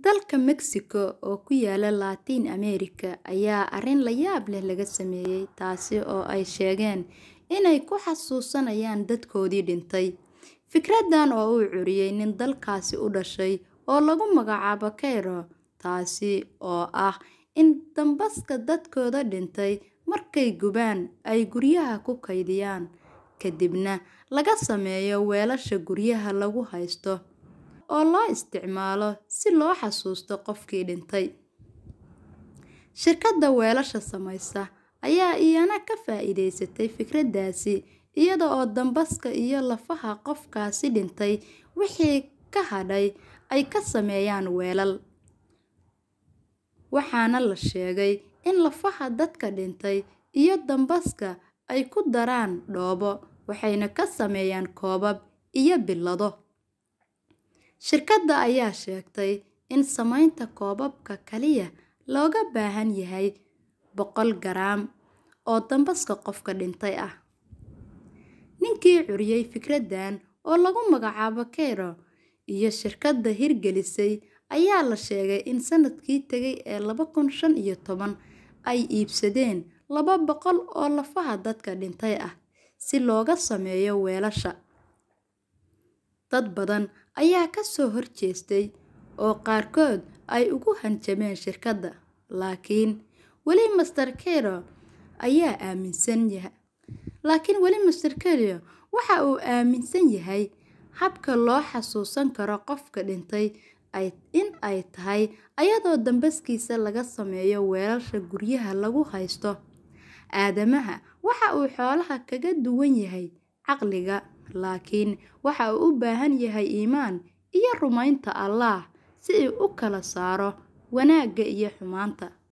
Dalka Mexico oo ku yaala Laatiin Ameerika ayaa arrin la yaab leh laga sameeyay taasi oo ay sheegeen inay ku xasuusanayaan dadkoodii dhintay. Fikraddan oo uu curiyay nin dalkaasi u dhashay oo lagu magacaabo Keiro, taasi oo ah in dambaska dadkooda dhintay markay gubaan ay guryaha ku kaydiyaan, kadibna laga sameeyo weelasha guryaha lagu haysto oo loo isticmaalo si loo xasuusto qofkii dhintay. Shirkadda weelasha samaysa ayaa iyana ka faa'iidaysatay fikraddaasi iyada oo dambaska iyo lafaha qofkaasi dhintay wixii ka hadhay ay ka sameeyaan weelal. Waxaana la sheegay in lafaha dadka dhintay iyo dambaska ay ku daraan dhoobo waxayna ka sameeyaan koobab iyo billado. Shirkadda ayaa sheegtay in samaynta koobabka kaliya looga baahan yahay boqol garaam oo dambaska qofka dhintay ah. Ninkii curiyay fikraddan oo lagu magacaabo Keiro iyo shirkadda hirgelisay ayaa la sheegay in sanadkii tagay ee laba kun shan iyo toban ay iibsadeen laba boqol oo lafaha dadka dhintay ah si looga sameeyo weelasha. Dad badan ayaa ka soo horjeestay oo qaarkood ay ugu hanjabeen shirkadda, laakiin weli Mr. Keiro ayaa aaminsan laakiin weli Mr. Keiro waxa uu aaminsan yahay habka loo xasuusan karo qofka dhintay in ay tahay ayadoo dambaskiisa laga sameeyo weelasha guryaha lagu haysto. Aadamaha waxa uu xoolaha kaga duwan yahay caqliga, laakiin waxa uu u baahan yahay iimaan iyo rumaynta Allah si uu u kala saaro wanaagga iyo xumaanta.